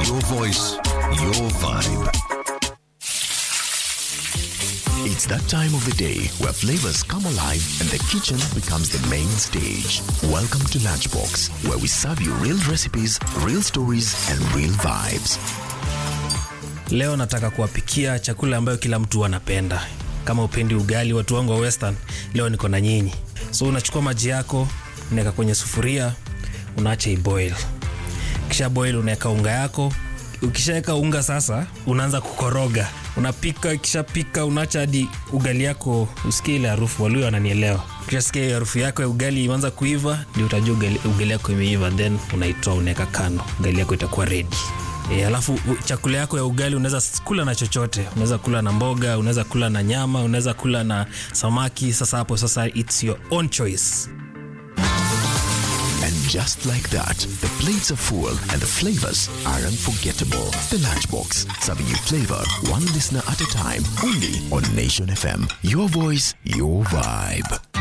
Your voice, your vibe. It's that time of the day where flavors come alive and the kitchen becomes the main stage. Welcome to Lunchbox, where we serve you real recipes, real stories, and real vibes. Leo nataka kuwapikia chakula ambayo kila mtu anapenda. Kama upendi ugali, watu wangu wa Western, leo niko na nyinyi. So unachukua maji yako, unaweka kwenye sufuria, unaacha iboil. Kisha boil, unaweka unga yako. Ukishaweka unga sasa, unaanza kukoroga. Unapika, ikishapika unaacha hadi ugali yako usikie ile harufu. Walio wananielewa. Ukishasikia hiyo harufu yako ya ugali imeanza kuiva, ndio utajua ugali, ugali yako imeiva, then unaitoa unaweka kando, ugali yako itakuwa ready. E, alafu u- chakula yako ya ugali unaweza s- kula na chochote. Unaweza kula na mboga, unaweza kula na nyama, unaweza kula na samaki. Sasa hapo sasa it's your own choice. And just like that, the plates are full and the flavors are unforgettable. The Lunchbox, serving you flavor one listener at a time, only on Nation FM. Your voice, your vibe.